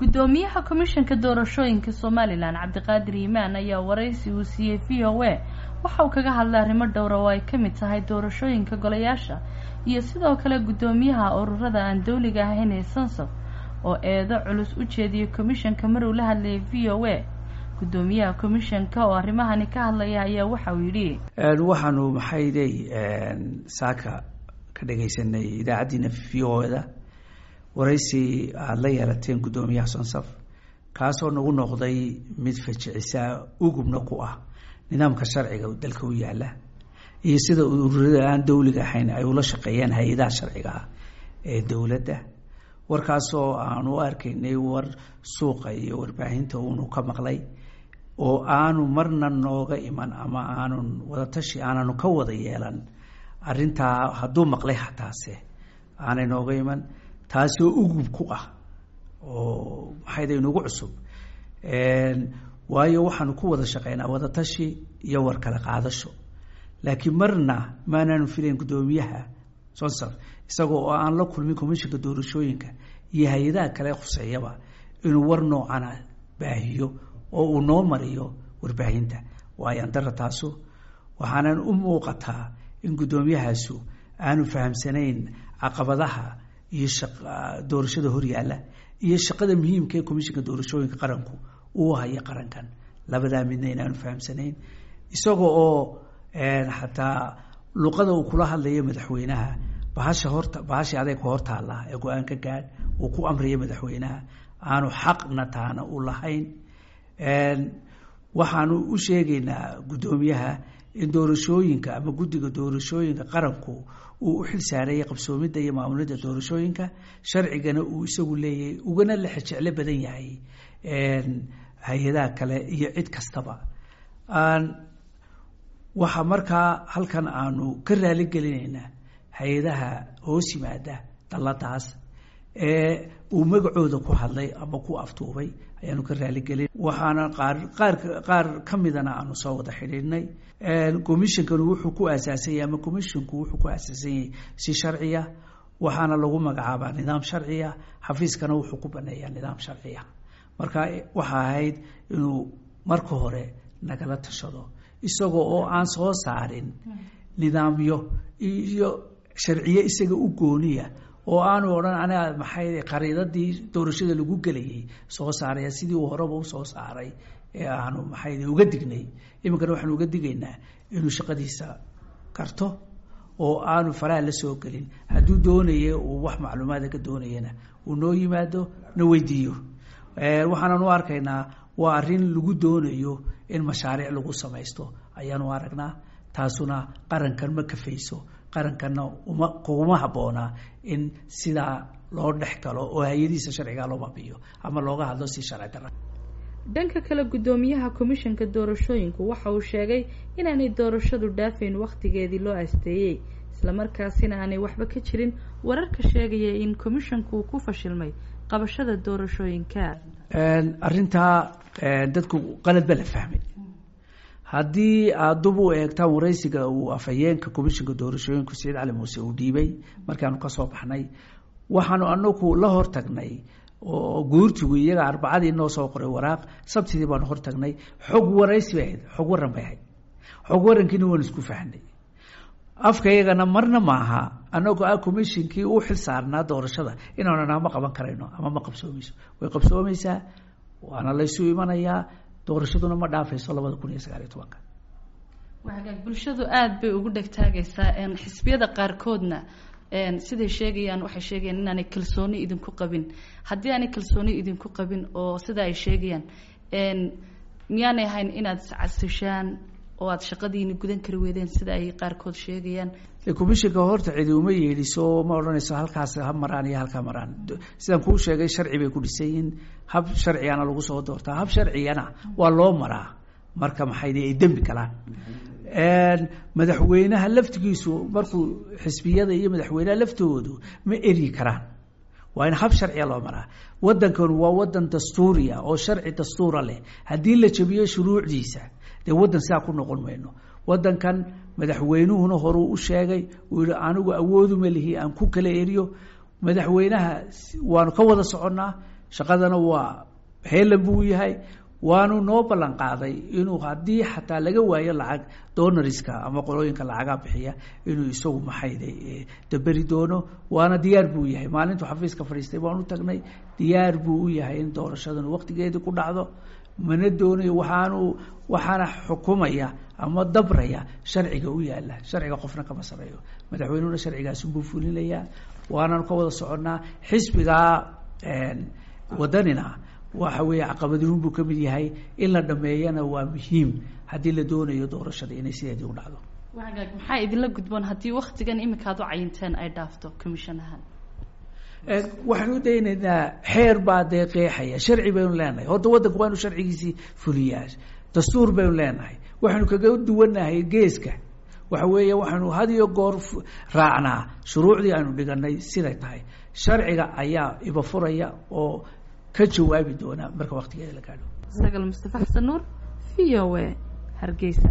guddoomiyaha komishanka doorashooyinka somalilan cabdiqaadir yimaan ayaa waraysi uu siiyey v o a waxa uu kaga hadlay arrimo dhowra oo ay ka mid tahay doorashooyinka golayaasha iyo sidoo kale guddoomiyaha ururada aan dawliga ahayn ee sansaf oo eedo culus u jeediyay komishanka mar uu la hadlayay v o a guddoomiyaha komishanka oo arrimahani ka hadlaya ayaa waxa uu yidhi waxaanu maxaydey saaka ka dhagaysanay idaacaddiina v o da waraysi aada la yeelateen guddoomiyaha sonsaf kaasoo nagu noqday mid fajicisaa ugubna ku ah nidaamka sharciga dalka u yaala iyo sida ururada aan dawliga ahayn ay ula shaqeeyaan hay-adaha sharciga ah ee dowladda warkaasoo aanu u arkaynay war suuqa iyo warbaahinta uunu ka maqlay oo aanu marna nooga iman ama aanun wadatashi aananu ka wada yeelan arrintaa hadduu maqlay hataase aanay nooga iman taasoo ugub ku ah oo maxayda inugu cusub waayo waxaanu ku wada shaqeynaa wadatashi iyo war kala qaadasho laakiin marna maanaanu filayn guddoomiyaha sonsaf isagoo oo aan la kulmin commishinka doorashooyinka iyo hay-adaha kale khuseeyaba inuu war noocana baahiyo oo uu noo mariyo warbaahinta waayo andara taasu waxaanan u muuqataa in guddoomiyahaasu aanu fahamsanayn caqabadaha iyo doorashada horyaalla iyo shaqada muhiimka ee commishinka doorashooyinka qaranku uu haya qarankan labadaa midna inaanu fahamsanayn isaga oo xataa luqada uu kula hadlayo madaxweynaha bahasha horta bahashii adayga hortaalla ee go-aan ka gaadh uu ku amrayo madaxweynaha aanu xaqna taana u lahayn waxaanu u sheegaynaa guddoomiyaha in doorashooyinka ama guddiga doorashooyinka qaranku uu u xil saarayay qabsoomidda iyo maamulidda doorashooyinka sharcigana uu isagu leeyahay ugana la xejeclo badan yahay hay-adaha kale iyo cid kastaba waxaa markaa halkan aanu ka raali gelinaynaa hay-adaha hoos yimaada dalladaas ee uu magacooda ku hadlay ama ku aftuubay ayaanu ka raaligelin waxaana qaar qaar qaar ka midana aanu soo wada xidhiidhnay commishonkanu wuxuu ku aasaasanyay ama commisshonku wuxuu ku aasaasan yahay si sharciya waxaana lagu magacaabaa nidaam sharciya xafiiskana wuxuu ku baneeyaa nidaam sharciya marka waxa ahayd inuu marka hore nagala tashado isagoo oo aan soo saarin nidaamyo iyo sharciye isaga u gooniya oo aanu odhan aniga maxay qariidadii doorashada lagu gelayay soo saaraya sidii uu horeba usoo saaray ee aanu maxay uga dignay iminkana waxaanu uga digaynaa inuu shaqadiisa karto oo aanu faraha la soo gelin hadduu doonaya uu wax macluumaada ka doonayana uu noo yimaado na weydiiyo waxaanan u arkaynaa waa arrin lagu doonayo in mashaariic lagu samaysto ayaanu aragnaa taasuna qarankan ma kafayso qarankanna uma kuguma habboonaa in sidaa loo dhex galo oo hay-adihiisa sharcigaa loo baabiyo ama looga hadlo si sharci dara dhanka kale guddoomiyaha komishanka doorashooyinku waxa uu sheegay inaanay doorashadu dhaafayn wakhtigeedii loo asteeyey islamarkaasina aanay waxba ka jirin wararka sheegaya in komishanku uu ku fashilmay qabashada doorashooyinka arrintaa dadku qalad ba la fahmay haddii aada dub u eegtaan waraysiga uu afhayeenka commishinka doorashooyinku saciid cali muuse uu dhiibay markaanu kasoo baxnay waxaanu anagu la hortagnay oo guurtigu iyaga arbacadii noo soo qoray waraaq sabtidii baanu hortagnay xog waraysi bay ahayd xog waran bay ahayd xog warankiina waanu isku fahnay afkaygana marna maaha anagoo ah commishinkii u xil saarnaa doorashada inaanu ma qaban karayno ama ma qabsoomeyso way qabsoomaysaa waana laysu imanayaa doorashaduna ma dhaafayso labada kun iyo sagaaliyo tobanka hagaag bulshadu aada bay ugu dhegtaagaysaa xisbiyada qaarkoodna siday sheegayaan waxay sheegayaan inaanay kalsooni idinku qabin haddii aanay kalsooni idinku qabin oo sida ay sheegayaan miyaanay ahayn inaad iscasishaan oo aada shaqadiini gudan kari weydeen sida ay qaarkood sheegayaan commishinka horta cidi uma yeedhiso ma odhanayso halkaas ha maraan iyo halkaa maraan sidaan kuu sheegay sharci bay ku dhisan yihiin hab sharcigana lagu soo doortaa hab sharcigana waa loo maraa marka maxay ay dembi galaan madaxweynaha laftigiisu markuu xisbiyada iyo madaxweynaha laftoodu ma eryi karaan waa in hab sharciga loo maraa wadankan waa wadan dastuuriya oo sharci dastuura leh haddii la jabiyo shuruucdiisa dee waddan sidaa ku noqon mayno wadankan madaxweynuhuna horuu u sheegay uu yihi anigu awooduma lihi aan ku kala eriyo madaxweynaha waanu ka wada soconnaa shaqadana waa heelan buu yahay waanu noo ballan qaaday inuu haddii xataa laga waayo lacag donoriska ama qolooyinka lacagaa bixiya inuu isagu maxayde daberi doono waana diyaar buu yahay maalintuu xafiiska fadhiistay baan u tagnay diyaar buu u yahay in doorashadan waqtigeedii ku dhacdo mana doonayo waxaanu waxaana xukumaya ama dabraya sharciga u yaala sharciga qofna kama sareeyo madaxweynuhuna sharcigaasunbuu fulinayaa waananu ka wada soconnaa xisbigaa wadanina waxa weeye caqabadiruun buu ka mid yahay in la dhameeyana waa muhiim haddii la doonayo doorashada inay sideedii u dhacdo wagaag maxaa idinla gudboon haddii waktigan iminka ad u cayinteen ay dhaafto commission ahaan waxaanu daynaynaa xeer baa dee qeexaya sharci baynu leenahay horta waddanku waa inu sharcigiisii fuliyaa dastuur baynu leenahay waxaanu kaga duwanahay geeska waxa weeye waxaanu had iyo goor raacnaa shuruucdii aynu dhiganay siday tahay sharciga ayaa iba furaya oo ka jawaabi doona marka waktigeeda la gaadho sagal mustafa xasan nuur v o a hargeysa